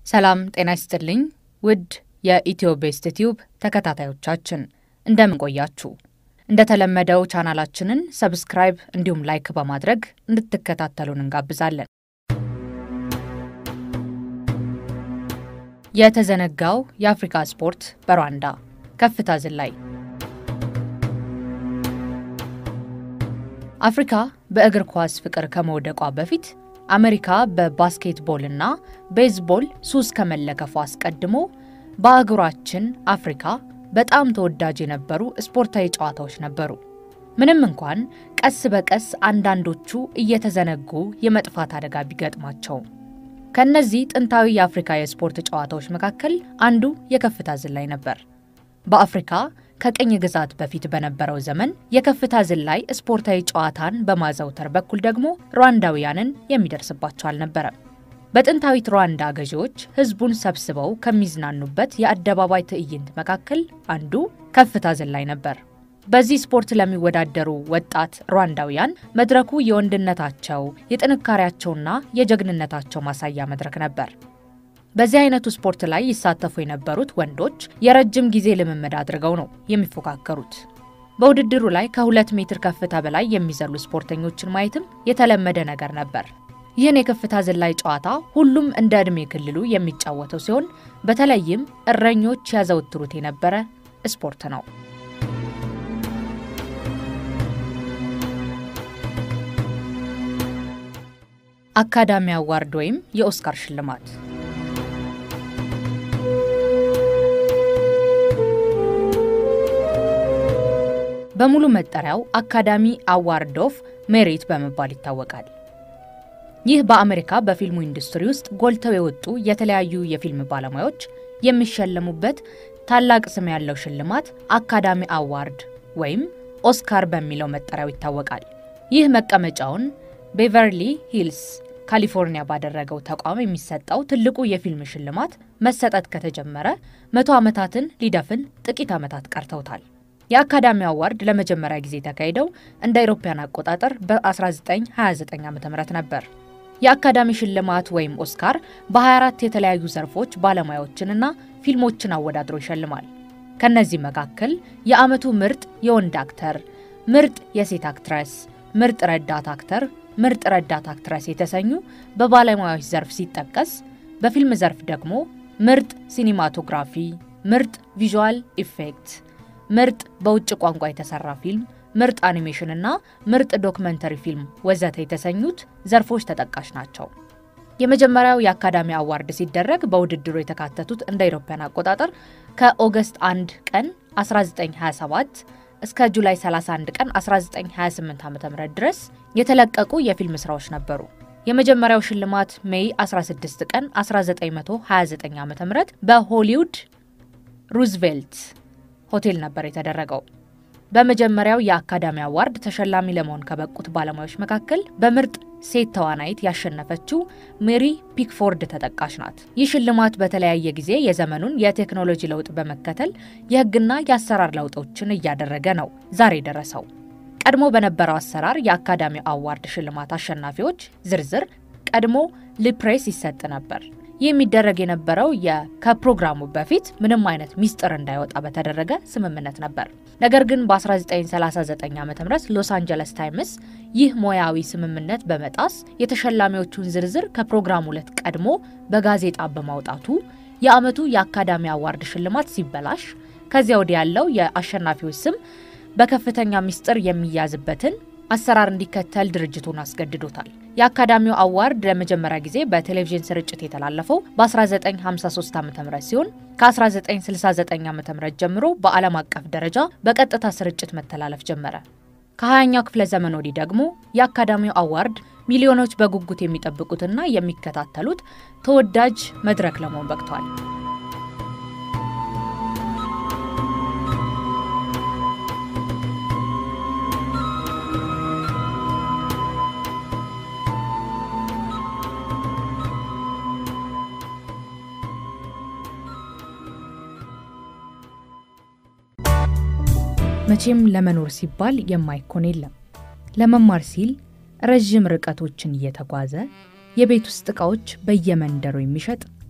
ሰላም ጤና ይስጥልኝ ውድ የኢትዮ ቤስት ቲዩብ ተከታታዮቻችን እንደምን ቆያችሁ? እንደተለመደው ቻናላችንን ሰብስክራይብ እንዲሁም ላይክ በማድረግ እንድትከታተሉን እንጋብዛለን። የተዘነጋው የአፍሪካ ስፖርት በሩዋንዳ ከፍታ ዝላይ። አፍሪካ በእግር ኳስ ፍቅር ከመውደቋ በፊት አሜሪካ በባስኬትቦልና ቤዝቦል ሱስ ከመለከፉ አስቀድሞ በአህጉራችን አፍሪካ በጣም ተወዳጅ የነበሩ ስፖርታዊ ጨዋታዎች ነበሩ። ምንም እንኳን ቀስ በቀስ አንዳንዶቹ እየተዘነጉ የመጥፋት አደጋ ቢገጥማቸውም ከእነዚህ ጥንታዊ የአፍሪካ የስፖርት ጨዋታዎች መካከል አንዱ የከፍታ ዝላይ ነበር። በአፍሪካ ከቅኝ ግዛት በፊት በነበረው ዘመን የከፍታ ዝላይ ስፖርታዊ ጨዋታን በማዘውተር በኩል ደግሞ ሩዋንዳውያንን የሚደርስባቸው አልነበረም። በጥንታዊት ሩዋንዳ ገዢዎች ሕዝቡን ሰብስበው ከሚዝናኑበት የአደባባይ ትዕይንት መካከል አንዱ ከፍታ ዝላይ ነበር። በዚህ ስፖርት ለሚወዳደሩ ወጣት ሩዋንዳውያን መድረኩ የወንድነታቸው የጥንካሬያቸውና የጀግንነታቸው ማሳያ መድረክ ነበር። በዚህ አይነቱ ስፖርት ላይ ይሳተፉ የነበሩት ወንዶች የረጅም ጊዜ ልምምድ አድርገው ነው የሚፎካከሩት። በውድድሩ ላይ ከሁለት ሜትር ከፍታ በላይ የሚዘሉ ስፖርተኞችን ማየትም የተለመደ ነገር ነበር። ይህን የከፍታ ዝላይ ጨዋታ ሁሉም እንደ ዕድሜ ክልሉ የሚጫወተው ሲሆን በተለይም እረኞች ያዘወትሩት የነበረ ስፖርት ነው። አካዳሚ አዋርድ ወይም የኦስካር ሽልማት በሙሉ መጠሪያው አካዳሚ አዋርድ ኦፍ ሜሪት በመባል ይታወቃል። ይህ በአሜሪካ በፊልሙ ኢንዱስትሪ ውስጥ ጎልተው የወጡ የተለያዩ የፊልም ባለሙያዎች የሚሸለሙበት ታላቅ ስም ያለው ሽልማት አካዳሚ አዋርድ ወይም ኦስካር በሚለው መጠሪያው ይታወቃል። ይህ መቀመጫውን ቤቨርሊ ሂልስ ካሊፎርኒያ ባደረገው ተቋም የሚሰጠው ትልቁ የፊልም ሽልማት መሰጠት ከተጀመረ መቶ ዓመታትን ሊደፍን ጥቂት ዓመታት ቀርተውታል። የአካዳሚ አዋርድ ለመጀመሪያ ጊዜ የተካሄደው እንደ አውሮፓውያን አቆጣጠር በ1929 ዓ ም ነበር። የአካዳሚ ሽልማት ወይም ኦስካር በ24 የተለያዩ ዘርፎች ባለሙያዎችንና ፊልሞችን አወዳድሮ ይሸልማል። ከእነዚህ መካከል የዓመቱ ምርጥ የወንድ አክተር፣ ምርጥ የሴት አክትረስ፣ ምርጥ ረዳት አክተር፣ ምርጥ ረዳት አክትረስ የተሰኙ በባለሙያዎች ዘርፍ ሲጠቀስ፣ በፊልም ዘርፍ ደግሞ ምርጥ ሲኒማቶግራፊ፣ ምርጥ ቪዥዋል ኢፌክት ምርጥ በውጭ ቋንቋ የተሰራ ፊልም፣ ምርጥ አኒሜሽን እና ምርጥ ዶክመንተሪ ፊልም ወዘተ የተሰኙት ዘርፎች ተጠቃሽ ናቸው። የመጀመሪያው የአካዳሚ አዋርድ ሲደረግ በውድድሩ የተካተቱት እንደ አውሮፓውያን አቆጣጠር ከኦገስት 1 ቀን 1927 እስከ ጁላይ 31 ቀን 1928 ዓ.ም ድረስ የተለቀቁ የፊልም ስራዎች ነበሩ። የመጀመሪያው ሽልማት ሜይ 16 ቀን 1929 ዓ.ም በሆሊውድ ሩዝቬልት ሆቴል ነበር የተደረገው። በመጀመሪያው የአካዳሚ አዋርድ ተሸላሚ ለመሆን ከበቁት ባለሙያዎች መካከል በምርጥ ሴት ተዋናይት ያሸነፈችው ሜሪ ፒክፎርድ ተጠቃሽ ናት። ይህ ሽልማት በተለያየ ጊዜ የዘመኑን የቴክኖሎጂ ለውጥ በመከተል የሕግና የአሰራር ለውጦችን እያደረገ ነው ዛሬ ደረሰው። ቀድሞ በነበረው አሰራር የአካዳሚ አዋርድ ሽልማት አሸናፊዎች ዝርዝር ቀድሞ ለፕሬስ ይሰጥ ነበር። ይህ የሚደረግ የነበረው ከፕሮግራሙ በፊት ምንም አይነት ሚስጥር እንዳይወጣ በተደረገ ስምምነት ነበር። ነገር ግን በ1939 ዓ ም ሎስ አንጀለስ ታይምስ ይህ ሙያዊ ስምምነት በመጣስ የተሸላሚዎቹን ዝርዝር ከፕሮግራሙ ዕለት ቀድሞ በጋዜጣ በማውጣቱ የዓመቱ የአካዳሚ አዋርድ ሽልማት ሲበላሽ ከዚያ ወዲህ ያለው የአሸናፊዎች ስም በከፍተኛ ሚስጥር የሚያዝበትን አሰራር እንዲከተል ድርጅቱን አስገድዶታል። የአካዳሚው አዋርድ ለመጀመሪያ ጊዜ በቴሌቪዥን ስርጭት የተላለፈው በ1953 ዓ ም ሲሆን ከ1969 ዓ ም ጀምሮ በዓለም አቀፍ ደረጃ በቀጥታ ስርጭት መተላለፍ ጀመረ። ከ20ኛው ክፍለ ዘመን ወዲህ ደግሞ የአካዳሚው አዋርድ ሚሊዮኖች በጉጉት የሚጠብቁትና የሚከታተሉት ተወዳጅ መድረክ ለመሆን በቅቷል። መቼም ለመኖር ሲባል የማይኮን የለም። ለመማር ሲል ረዥም ርቀቶችን እየተጓዘ የቤት ውስጥ ዕቃዎች በየመንደሩ የሚሸጥ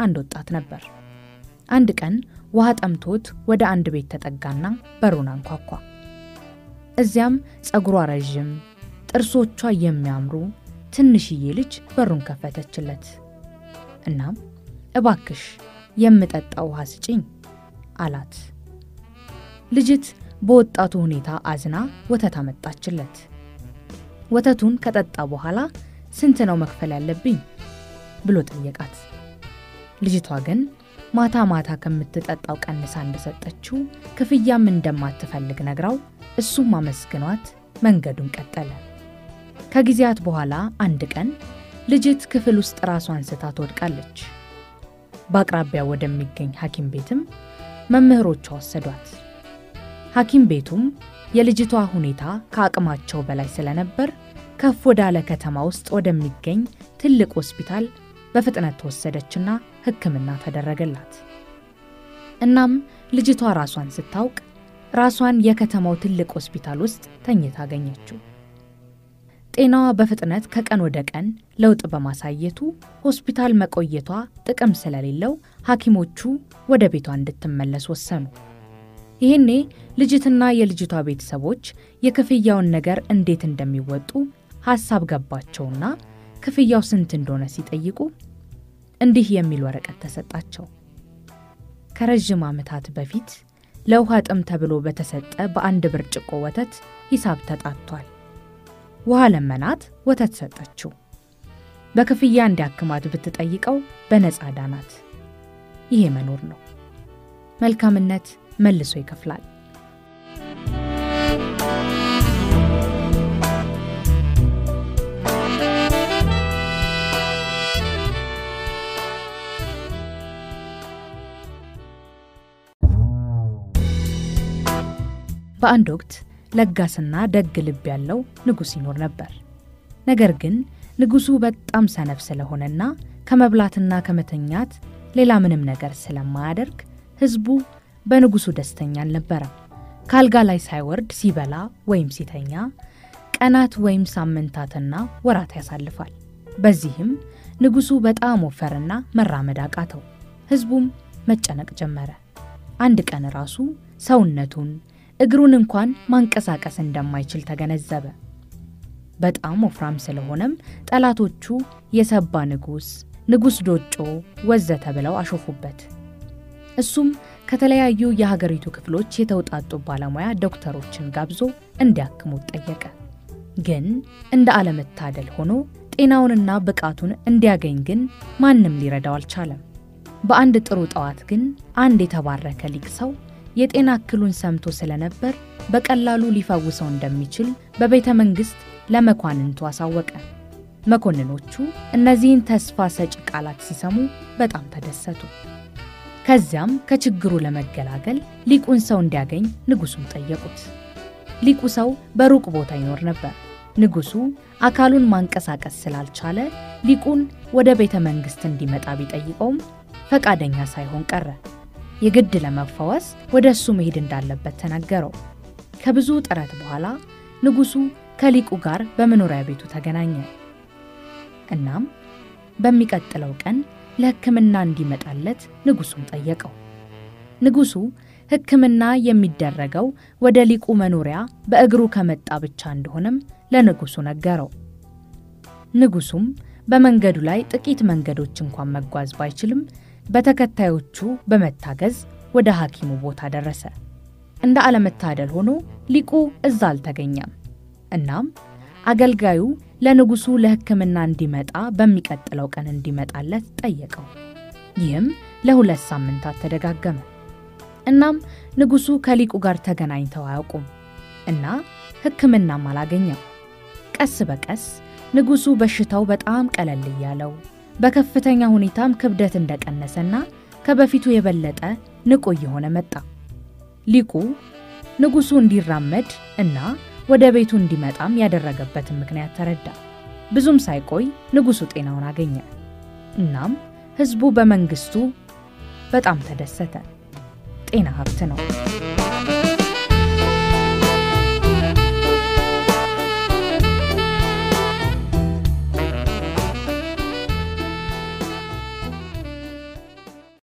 አንድ ወጣት ነበር። አንድ ቀን ውሃ ጠምቶት ወደ አንድ ቤት ተጠጋና በሩን አንኳኳ። እዚያም ፀጉሯ ረዥም፣ ጥርሶቿ የሚያምሩ ትንሽዬ ልጅ በሩን ከፈተችለት። እናም እባክሽ የምጠጣ ውሃ ስጪኝ አላት። ልጅት በወጣቱ ሁኔታ አዝና ወተት አመጣችለት። ወተቱን ከጠጣ በኋላ ስንት ነው መክፈል ያለብኝ ብሎ ጠየቃት። ልጅቷ ግን ማታ ማታ ከምትጠጣው ቀንሳ እንደሰጠችው ክፍያም እንደማትፈልግ ነግራው እሱም አመስግኗት መንገዱን ቀጠለ። ከጊዜያት በኋላ አንድ ቀን ልጅት ክፍል ውስጥ ራሷን ስታ ትወድቃለች። በአቅራቢያ ወደሚገኝ ሐኪም ቤትም መምህሮቿ ወሰዷት። ሐኪም ቤቱም የልጅቷ ሁኔታ ከአቅማቸው በላይ ስለነበር ከፍ ወዳለ ከተማ ውስጥ ወደሚገኝ ትልቅ ሆስፒታል በፍጥነት ተወሰደችና ሕክምና ተደረገላት። እናም ልጅቷ ራሷን ስታውቅ ራሷን የከተማው ትልቅ ሆስፒታል ውስጥ ተኝታ አገኘችው። ጤናዋ በፍጥነት ከቀን ወደ ቀን ለውጥ በማሳየቱ ሆስፒታል መቆየቷ ጥቅም ስለሌለው ሐኪሞቹ ወደ ቤቷ እንድትመለስ ወሰኑ። ይህኔ ልጅትና የልጅቷ ቤተሰቦች የክፍያውን ነገር እንዴት እንደሚወጡ ሐሳብ ገባቸውና ክፍያው ስንት እንደሆነ ሲጠይቁ እንዲህ የሚል ወረቀት ተሰጣቸው። ከረዥም ዓመታት በፊት ለውሃ ጥም ተብሎ በተሰጠ በአንድ ብርጭቆ ወተት ሂሳብ ተጣቷል። ውሃ ለመናት፣ ወተት ሰጠችው። በክፍያ እንዲያክማት ብትጠይቀው በነፃ ዳናት። ይሄ መኖር ነው። መልካምነት መልሶ ይከፍላል። በአንድ ወቅት ለጋስና ደግ ልብ ያለው ንጉሥ ይኖር ነበር። ነገር ግን ንጉሡ በጣም ሰነፍ ስለሆነና ከመብላትና ከመተኛት ሌላ ምንም ነገር ስለማያደርግ ሕዝቡ በንጉሡ ደስተኛ አልነበረም። ከአልጋ ላይ ሳይወርድ ሲበላ ወይም ሲተኛ ቀናት ወይም ሳምንታትና ወራት ያሳልፋል። በዚህም ንጉሡ በጣም ወፈርና መራመድ አቃተው። ሕዝቡም መጨነቅ ጀመረ። አንድ ቀን ራሱ ሰውነቱን እግሩን እንኳን ማንቀሳቀስ እንደማይችል ተገነዘበ። በጣም ወፍራም ስለሆነም ጠላቶቹ የሰባ ንጉሥ፣ ንጉሥ ዶጮ ወዘተ ብለው አሾፉበት። እሱም ከተለያዩ የሀገሪቱ ክፍሎች የተውጣጡ ባለሙያ ዶክተሮችን ጋብዞ እንዲያክሙት ጠየቀ። ግን እንደ አለመታደል ሆኖ ጤናውንና ብቃቱን እንዲያገኝ ግን ማንም ሊረዳው አልቻለም። በአንድ ጥሩ ጠዋት ግን አንድ የተባረከ ሊቅ ሰው የጤና እክሉን ሰምቶ ስለነበር በቀላሉ ሊፈውሰው እንደሚችል በቤተ መንግሥት ለመኳንንቱ አሳወቀ። መኮንኖቹ እነዚህን ተስፋ ሰጪ ቃላት ሲሰሙ በጣም ተደሰቱ። ከዚያም ከችግሩ ለመገላገል ሊቁን ሰው እንዲያገኝ ንጉሡን ጠየቁት። ሊቁ ሰው በሩቅ ቦታ ይኖር ነበር። ንጉሡ አካሉን ማንቀሳቀስ ስላልቻለ ሊቁን ወደ ቤተ መንግሥት እንዲመጣ ቢጠይቀውም ፈቃደኛ ሳይሆን ቀረ። የግድ ለመፈወስ ወደ እሱ መሄድ እንዳለበት ተነገረው። ከብዙ ጥረት በኋላ ንጉሡ ከሊቁ ጋር በመኖሪያ ቤቱ ተገናኘ። እናም በሚቀጥለው ቀን ለሕክምና እንዲመጣለት ንጉሡን ጠየቀው። ንጉሡ ሕክምና የሚደረገው ወደ ሊቁ መኖሪያ በእግሩ ከመጣ ብቻ እንደሆነም ለንጉሡ ነገረው። ንጉሡም በመንገዱ ላይ ጥቂት መንገዶች እንኳን መጓዝ ባይችልም በተከታዮቹ በመታገዝ ወደ ሐኪሙ ቦታ ደረሰ። እንደ አለመታደል ሆኖ ሊቁ እዛ አልተገኘም። እናም አገልጋዩ ለንጉሡ ለሕክምና እንዲመጣ በሚቀጥለው ቀን እንዲመጣለት ጠየቀው። ይህም ለሁለት ሳምንታት ተደጋገመ። እናም ንጉሡ ከሊቁ ጋር ተገናኝተው አያውቁም እና ሕክምናም አላገኘም። ቀስ በቀስ ንጉሡ በሽታው በጣም ቀለል እያለው በከፍተኛ ሁኔታም ክብደት እንደቀነሰና ከበፊቱ የበለጠ ንቁ እየሆነ መጣ። ሊቁ ንጉሡ እንዲራመድ እና ወደ ቤቱ እንዲመጣም ያደረገበትን ምክንያት ተረዳ። ብዙም ሳይቆይ ንጉሡ ጤናውን አገኘ። እናም ሕዝቡ በመንግሥቱ በጣም ተደሰተ። ጤና ሀብት ነው።